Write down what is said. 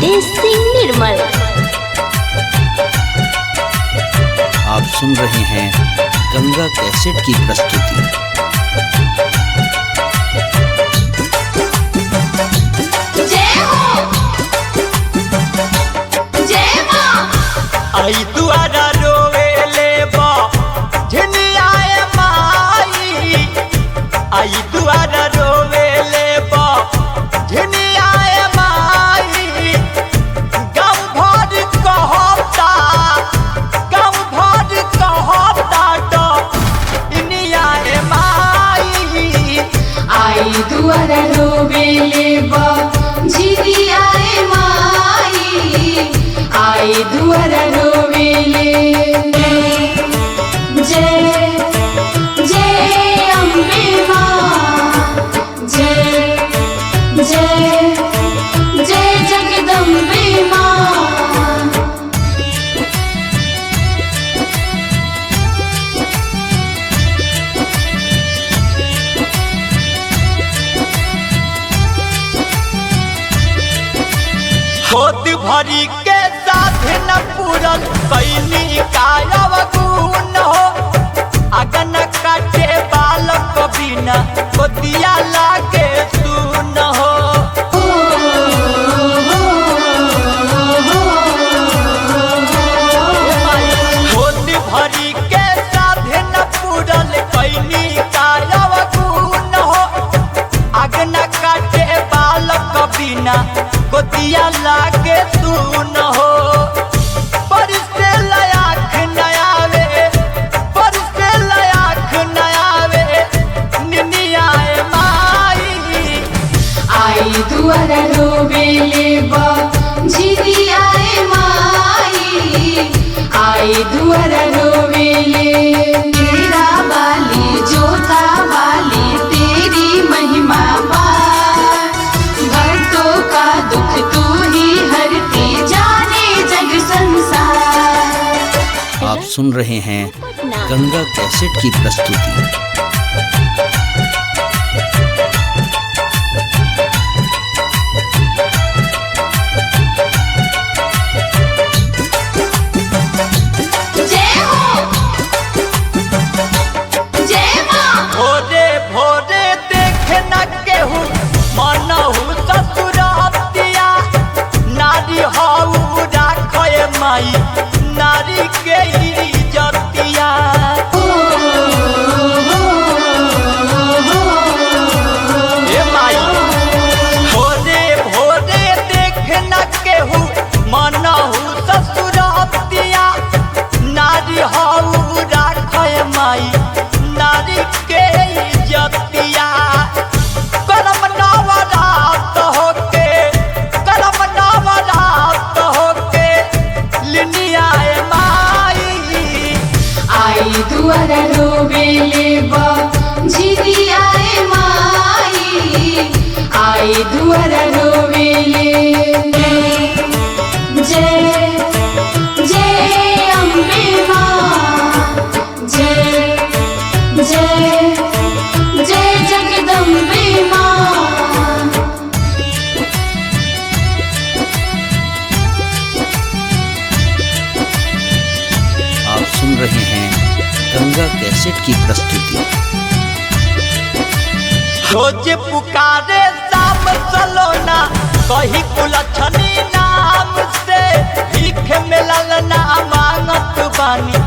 रितेश सिंह निर्मल आप सुन रहे हैं गंगा कैसेट की प्रस्तुति जय हो जय मां आई दुआरा रोवे ले बा झिनियाए माई आई दुआरा रोवे ले बा झिनियाए माई गम भर कहता गम भर कहता तो इनियाए माई आई दुआर रोबेले बा झिरी आए माई आई दुआर रोबेले जय जय अम्बे माँ जय जय जय जगदम्बे माँ होत भरी के साथ न पूरन कैनी कायव गुण हो अगन काटे बालक बिना कोतिया लागे सुन हो होत भरी के साथ न पूरन कैनी कायव गुण हो अगन काटे बालक बिना गोतिया लागे तू न हो परिस्ते लयाख नयावे परिस्ते लयाख नयावे निनियाए माई आई दुआर रोबेले बा झिरी आए माई आई दुआर रोबेले तेरा बाली जोता बाली तेरी महिमा पार भक्तों का दुख तू ही हरती जाने जग संसार आप सुन रहे हैं गंगा कैसेट की प्रस्तुति जय हो जय मां भोरे भोरे देख न केहू मनहु ससुरतिया नारी हऊ राखय माई नारी के इज्जतिया ए माई भोरे भोरे देख न केहू मनहु ससुरतिया नारी हऊ राखय माई नारी के इज्जतिया करम नवरात होके करम नवरात होके लिनियाए माई आई दुआर रोबेले बा झिरी आए माई आई दुआर रोबेले जय जय अम्बे माँ जय जय जय जगदम्बे माँ आप सुन रहे हैं गंगा कैसेट की प्रस्तुति रोज पुकारे शाम सलोना कही कुलछनी नाम से भीख मिलल ना मांगत बानी